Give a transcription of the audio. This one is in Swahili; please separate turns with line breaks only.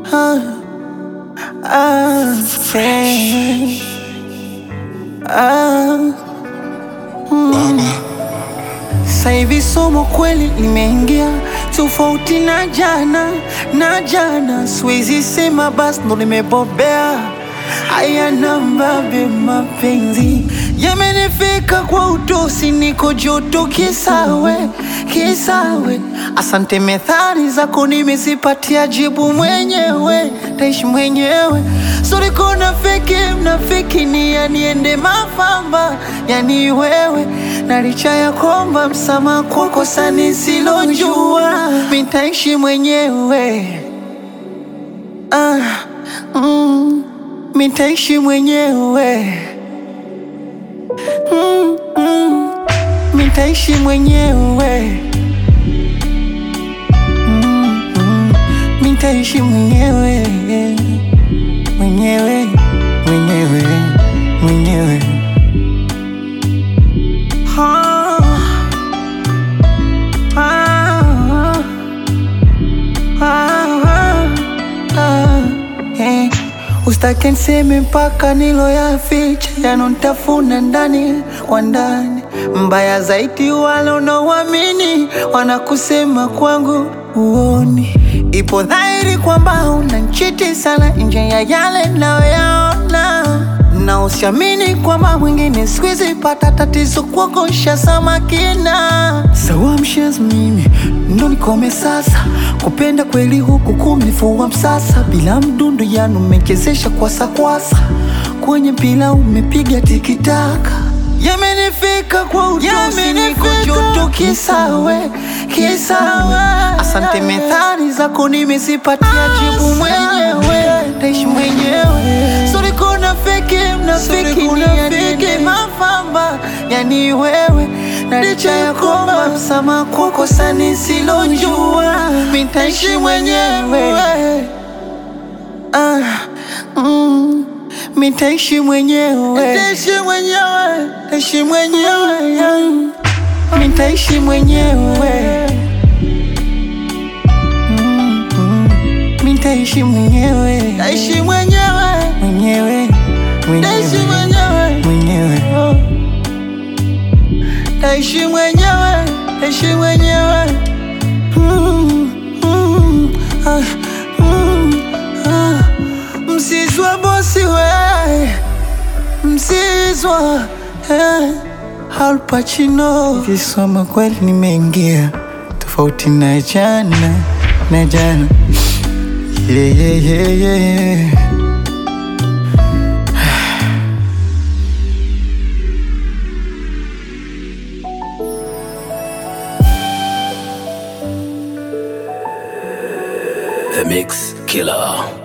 ah, ah, friend. Ah, sasa hivi somo kweli limeingia tofauti na jana na jana, siwezi sema basi ndo nimebobea. Haya nambabe, mapenzi yamenifika kwa utosi, niko joto kisawe kisawe. Asante, methali zako nimezipatia jibu mwenyewe, taishi mwenyewe. Sorry kona feki mnafiki ni yaniende mafamba, yani wewe na licha ya kwamba msamaha kwa kosa nisilojua, mitaishi mwenyewe ah, mm, mitaishi mwenyewe mm, mm, mitaishi mwenyewe mm, mm, mitaishi mwenyewe mwenyewe mwenyewe mwenyewe Ah, ah, ah, ah, eh. Usitake niseme mpaka nilo yaficha yanotafuna ndani kwa ndani. Mbaya zaidi wale unaoamini wanakusema kwangu uoni. Ipo dhahiri kwamba unanchiti sana nje ya yale nayoyaona na usiamini kwamba mwingine squeeze pata tatizo kuogosha samakina sawa mshez mimi ndo nikome sasa kupenda kweli huku kumnifua msasa bila mdundo yanu umechezesha kwasa-kwasa kwenye mpila umepiga tikitaka yamenifika kwa utosi niko joto kisawe kisawe asante methali zako nimezipatia jibu mwenyewe taishi mwenyewe sorry kuna feki mnafiki ni yanini mafamba yani wewe na licha ya kwamba msamaha kwa kosa nisilojua mitaishi mwenyewe ah, mm, mitaishi mwenyewe Nitaishi mwenyewe Nitaishi mwenyewe yeah. Nitaishi mwenyewe Mm, mm. Nitaishi mwenyewe Nitaishi mwenyewe Mwenyewe
Nitaishi
Mwenyewe Mwenyewe Nitaishi mwenyewe Nitaishi mwenyewe Mm, mm, ah, mm, ah. Msizwa bosi we Msizwa eh. Al Pacino Kisoma kweli nimeingia Tofauti na jana Na jana yeah, yeah, yeah, yeah.
The Mix Killer.